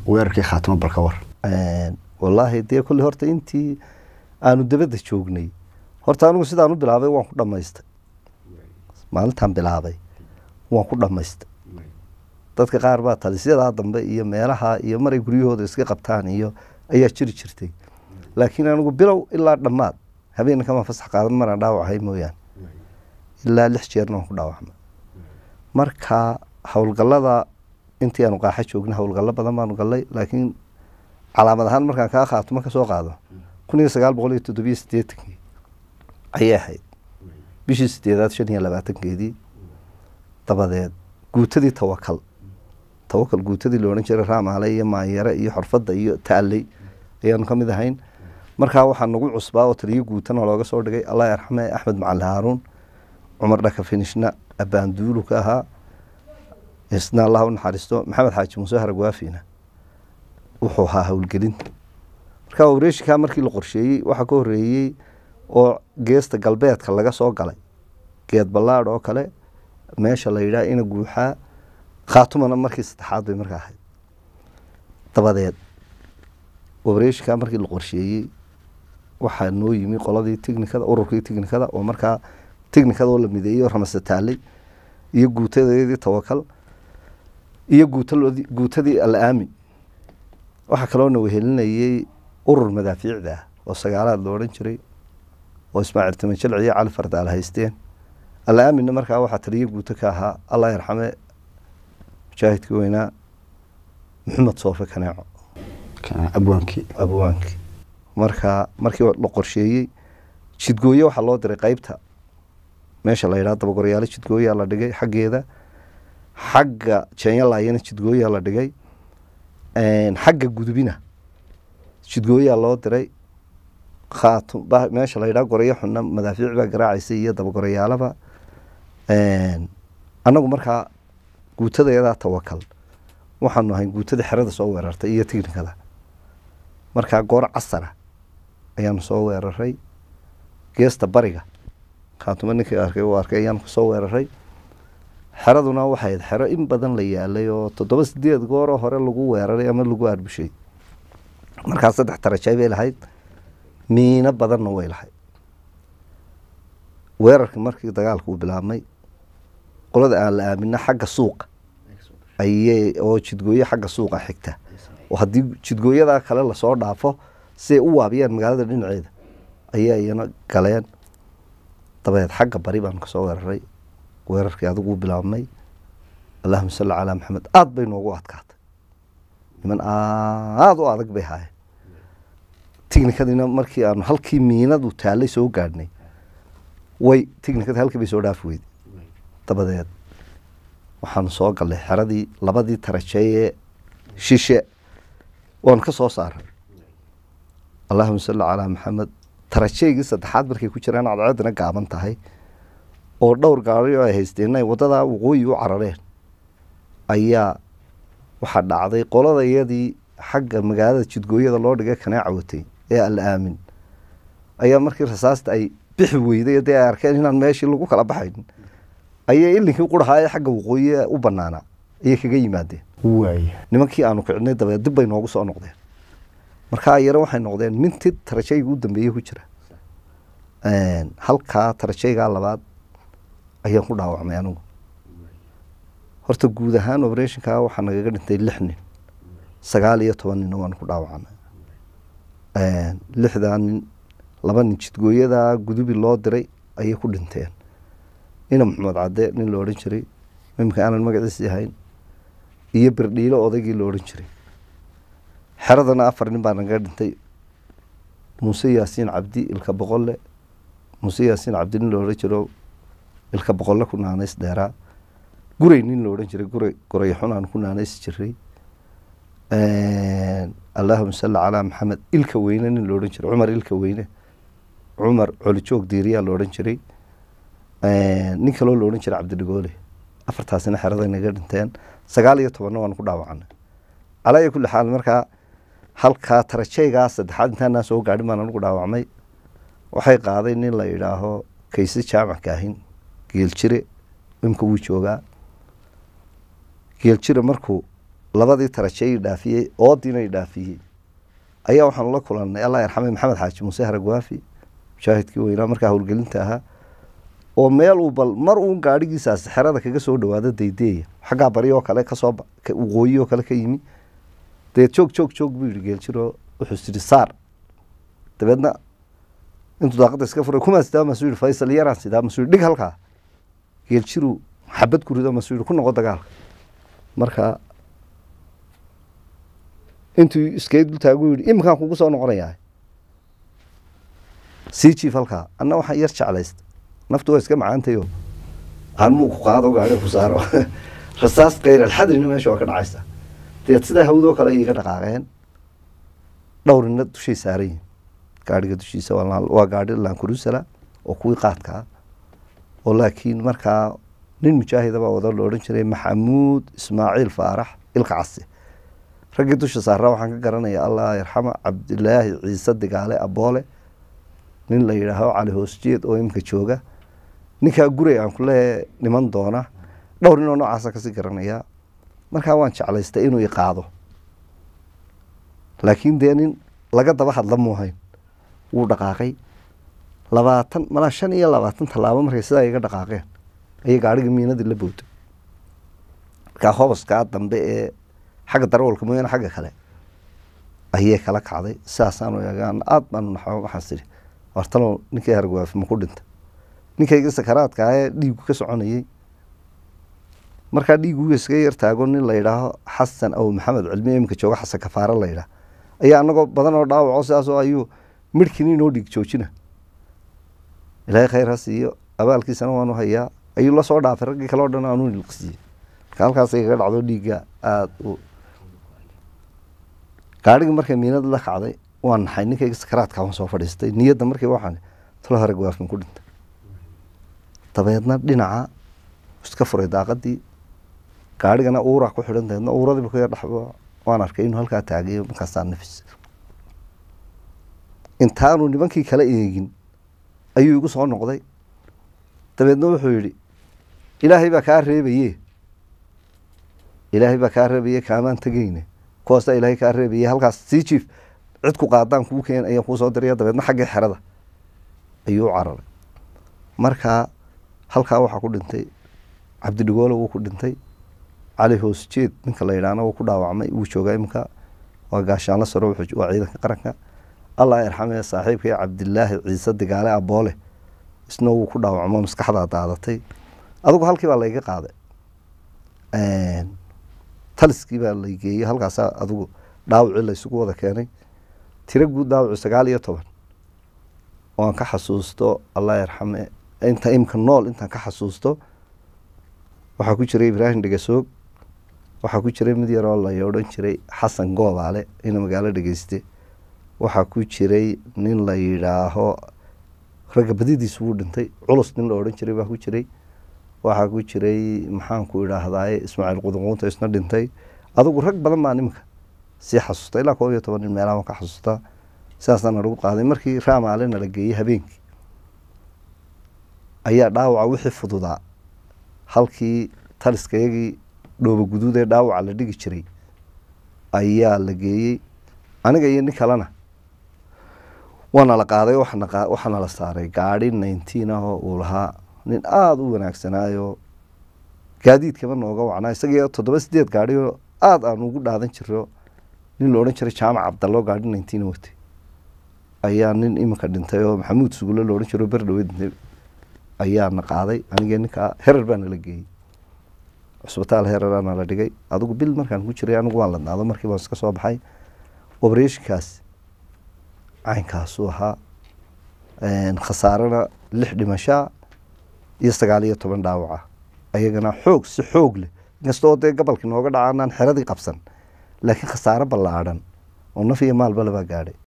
weerarkii khaatimo balka war wallaahi dee kolley horta intii aanu dabadda joognay horta anigu sidaan u bilaabay waan ku dhammaystay maalintaan bilaabay waan ku dhammaystay dadka qaar baa talisyadaa dambe iyo meelaha iyo maray guryahooda iska qabtaan iyo ayaa jiri jirtay laakiin anigu bilow ilaa dhammaad habeen kama fasax qaadan maraan dhaawacahay mooyaane ilaa lix jeerna waan ku dhaawacmay marka howlgallada intii aanu qaaxa joogna howlgallo badan baanu gallay laakiin calaamad ahaan markaan kaa khaatimo kasoo qaado kun iyo sagaal boqol iyo toddobiyo sideetankii ayay ahayd bishii sideedaad shan iyo labaatankeedii dabadeed guutadii tawakal tawakal guutadii la odhan jiray raamaale iyo maanyare iyo xorfadda iyo taaley ayaanu ka mid ahayn markaa waxaa nagu cusbaa oo taliyo guutana looga soo dhigay allah yarxame axmed macali haaruun cumar dhaka finishna abaanduulu ka ahaa isna allah u naxariisto maxamed xaaji muuse haragwaafina wuxuu ahaa howlgelinta marka wareeshikaa markii la qorsheeyey waxaa ka horeeyey oo geesta galbeedka laga soo galay geed ballaadh oo kale meesha la yidhaha ina guuxaa khaatumana markii saddexaad bay markaa ahayd dabadeed wareeshikaa markii la qorsheeyey waxaa noo yimi qoladii tignikada ururkii tignikada oo markaa tignikada oo la mideeyey oo ramase taalay iyo guutadeedii tawakal iyo guutalodi guutadii al aamin waxaa kaloona wehelinayey urur madaafiicda ah oo sagaalaad la odhan jiray oo ismaaciil timanjalci iyo cali fardaal haysteen al aaminna markaa waxaa taliyo guuto ka ahaa allah yarxame mujaahidkii weynaa maxamed soofe kaneeco abwaankii abwaankii marka markii la qorsheeyey jidgooye waxaa loo diray qeybta meesha la yidhaha dabagoryaalo jidgooyaa la dhigay xaggeeda xagga jeenyalaayana jidgooyaa la dhigay xagga gudubina jidgooyaa loo diray khaatum meesha la yidhaha goryo xunna madaafiic baa garaacaysay iyo dabagorayaalaba annagu markaa guutadeedaa tawakal waxaanu ahayn guutada xerada soo weerartay iyo tignikada markaa goor casara ayaanu soo weeraray geesta bariga khaatuma ninkii arkay uu arkay ayaanu kasoo weeraray xeraduna waxayd xero in badan la yaalay oo toddoba sideed gooroo hore lagu weeraray ama lagu aarbushay markaa saddex darajay bay lahayd miino badanna way lahayd weerarkii markii dagaalka uu bilaabmay qolada aan la aamina xagga suuqa ayay oo jidgooye xagga suuqa xigta oo haddii jidgooyadaa kale lasoo dhaafo siay u waabiyaan magaalada dhinaceeda ayaa iyana galeen dabeed xagga bari baanu kasoo weeraray weerarkii adigu u bilaabmay allahuma salli calaa maxamed aada bay noogu adkaatay niman aada u adag bay haayeen tignikadiina markii aanu halkii miinadu taallay soo gaadhnay way tignikadii halkii bay soo dhaafi weyday dabadeed waxaanu soo gallay xeradii labadii tarajeeyee shishe waanu ka soo saaray allahuma salli calaa maxamed tarajeygii saddexaad markay ku jiraan cadceedina gaaban tahay oo dhowr gaari oo ay haysteen ay waddadaa waqooyi u carareen ayaa waxaa dhacday qolada iyadii xagga magaalada jidgooyada loo dhigay kaneeca watay ee al aamin ayaa markii rasaasta ay bixi weyday dee ay arkeen inaan meeshii lagu kala baxayn ayay ilinkii qurahaa ee xagga waqooyi u banaanaa ayay kaga yimaadeen waaya nimankii aanu kicinay dabeed dib bay noogu soo noqdeen markaa yare waxay noqdeen minti tarajayga u dambeeyey ku jira halkaa tarajaygaa labaad ayaan ku dhaawacmay anigu horta guud ahaan operationka waxaa nagaga dhintay lix nin sagaal iyo toban ninna waan ku dhaawacnay lixdaa nin laba nin jidgooyadaa gudubi loo diray ayay ku dhinteen nina maxamed cadde nin la odhan jiray imika aanan magaciisi ahayn iyo birdhiilo odaygii la odhan jiray xeradana afar nin baa nagaga dhintay muuse yaasiin cabdi ilka boqolle muuse yaasiin cabdi nin la odhan jiro ilka boqolle ku naanays dheeraa guray nin la odhan jiray guray gurayxun aan ku naanays jiray allahuma salli calaa maxamed ilka weyne nin la odhan jiray cumar ilka weyne cumar colijoog diiriyaa la odhan jiray nin kaloo la odhan jiray cabdidhigoole afartaasina xeraday naga dhinteen sagaal iyo tobanna waan ku dhaawacanay calaa iyo kulli xaal markaa halkaa tarajaygaa saddexaad intaanaa soo gaadhin baan anugu dhaawacmay waxay qaaday nin la yidhaaho kayse jaamac kaahin geeljire imka wuu joogaa geeljire markuu labadii tarajeey dhaafiyey oodiina dhaafiyey ayaa waxaanu la kulannay allah yarxame maxamed xaaji muuse haragwaafi mujaahidkii weynaa markaa howlgelinta ahaa oo meel uu bal mar uun gaadhigiisaasi xerada kaga soo dhawaado daydeeya xaggaa bari oo kale kasoo waqooyi oo kale ka yimi dee joog joog joog buu yihi geeljiro wuxuu siri saar dabeedna intuu daaqada iska furay kumaa sidaa masuu yihi faysal yaraan sidaa masuu yihi dhig halkaa geeljiru xabad ku rido masuu yihi ku noqo dagaalka marka intuu iskay dul taagu yihi iminkaan kugu soo noqonayaa sii jiif halkaa anna waxaan yar jeclaysta naftu waa iska macaantayo aanmuu ku qaado gaari ku saaro rasaas kayr alxadrina meesha waa ka dhacaysa deed sidaa hawdoo kale iga dhaqaaqeen dhowrina dushay saaran yihin gaadhiga dushiisa waa gaadhi lankurusala oo kuwii qaadka ah oo laakiin markaa nin mujaahidaba wada la odhan jiray maxamuud ismaaciil faarax ilka casi raggii dusha saaraa waxaan ka garanaya allah yarxama cabdilaahi ciise digaale aboole nin la yidhaaho cali hoosjeed oo iminka jooga ninkaa guray aan kuleeyahay dhiman doona dhowr nin oo noocaasa kasii garanayaa markaa waan jeclaystay inuu i qaado laakiin dee nin laga daba hadla muuhayn wuu dhaqaaqay labaatan malaa shan iyo labaatan tallaabo markay sidaa iga dhaqaaqeen ayay gaadhiga miinadii la bowday markaa hobaskaa dambe ee xagga darawalka mooyaane xagga kale ayay kala kacday sidaasaanu eegaan aada baanu naxo waxaas idhi wartalow ninkii hargwaafi ma ku dhinta ninkayga sakaraadka ah ee dhiigu ka soconayey markaa dhiiguga iskaga yar taago nin la yidhaaho xasan aw maxamed cilmi iminka jooga xasan kafaare la yidhaah ayaa anagoo badan oo dhaawaco sidaasoo ayuu midhkini inoo dhiig joojina ilaahay khayr ha siiyo abaalkiisana waanu hayaa ayuu la soo dhaafay raggii kale o dhan aanu ilqsiiyey marka halkaasay kaga dhacdo dhiigga aada u gaadhigii markay miinada la kacday waan naxay ninkayga sakaraadka waan soo fadhiistay niyadda markii waxaan talo hore gawaafin ku dhintay dabeedna dhinaca iska furay daaqadii gaadhigana uuraa ku xidhan dabeedna uuradiiba ku yar dhaxbo waan arkay inuu halkaa taagayo markaasaa nafis intaanu nimankii kala eegin ayuu igu soo noqday dabeedna wuxuu yidhi ilaahay baa kaa reebaye ilaahay baa kaa reebaye kaamaan tegeyne kuwaasaa ilaahay kaa reebaye halkaas sii jiif cid ku qaadaan kuu keen ayaan kuu soo diraya dabeedna xaggii xerada ayuu u cararay markaa halkaa waxaa ku dhintay cabdidhigoole wuu ku dhintay cali hoosjeed ninka la yidhaahna wuu ku dhaawacmay wuu joogaa iminka waa gaashaanla saro waa ciidanka qaranka allah yarxame saaxiibkay cabdilaahi ciise digaale aboole isna wuu ku dhaawacmo maskaxdaa daadatay adigu halkii baa layga qaaday taliskii baa la geeyey halkaasaa adigu dhaawacii laysugu wada keenay tiro guud dhaawacu sagaal iyo toban waan ka xasuusto allah yarxame inta imka nool intaan ka xasuusto waxaa ku jiray ibraahim dhegasoog waxaa ku jiray mid yaroo la odhan jiray xasan goobaale ina magaalo dhegeyste waxaa ku jiray nin la yidhaaho ragga badidiis wuu dhintay culus nin la odhan jiray baa ku jiray waxaa ku jiray maxaanku idhaahdaaye ismaaciil qudunquunta isna dhintay adigu rag badan baa niminka sii xasuusta ilaa koob iyo toban nin meelaha ka xasuustaa sidaasaan nalagu qaaday markii raamaale nala geeyey habeenkii ayaa dhaawaca wixii fududaa halkii taliskayagii dhooba guduud ee dhaawaca la dhigi jiray ayaa la geeyey aniga iyo nin kalena waana la qaaday waxaana la saaray gaadi nineteen ah oo uu lahaa nin aada u wanaagsanaayo gaadiidkaba nooga wacnaa isagii toddoba sideed gaadi oo aada aan ugu dhaadan jiro nin la odhan jiray jaamac cabdallo gaadi nineteen watay ayaa nin iminka dhintay oo maxamuud sugulle la odhan jiro berdhawe dhintay ayaana qaaday anigee ninkaa herer baa nala geeyey cusbitaal hereraa nala dhigay adigu bil markaan ku jiray anigu waan ladnaado markii baan iska soo baxay obreshonkaas caynkaasuu ahaa khasaarena lix dhimashaa iyo sagaal iyo toban dhaawaca ayagana xoog si xoog leh inkastoo dee gobolkii nooga dhaca anaan xeradii qabsan laakiin khasaaro ballaadhan oo naf iyo maalba labaa gaadhay